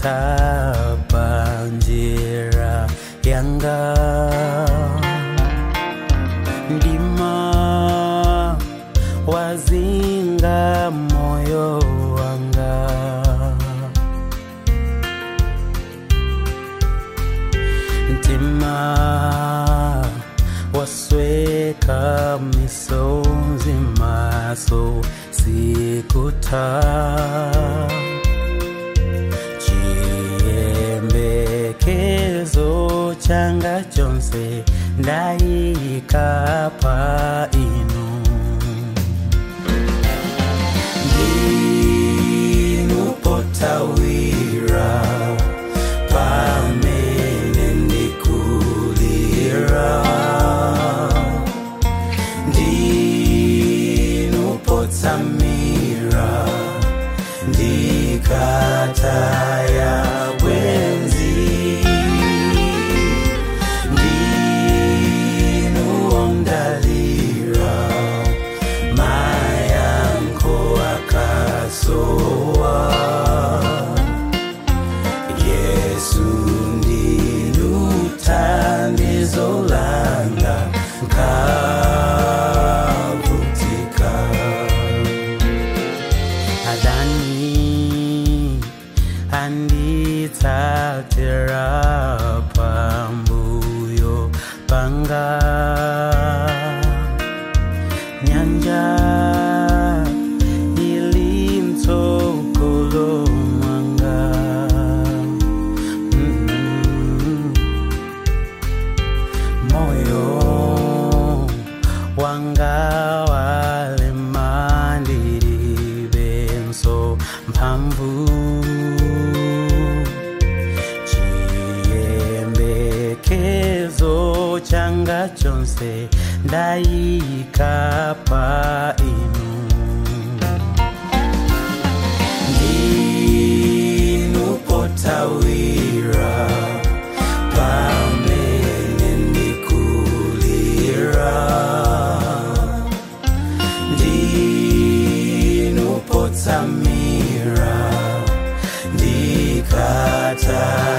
panjira yanga ndima wazinga moyo wanga ntima wasweka misonzi maso sikuta chiyembekezo changa chonse ndayika pa inu ndinupotawira pamene ndikulira ndinupotsamira ndikataya bwenzi ndinuondalira mayanko akasowa yesu ndinuthandizo langa nkavutika adani anditsatira pambuyo panga nyanja ilimtsogolo mwanga mm moyo wanga walemandiribenso mphamvu chiyembekezo changa chonse ndayika pa inu ndinupotawira pamene ndikulira ndinupotsamira ndikata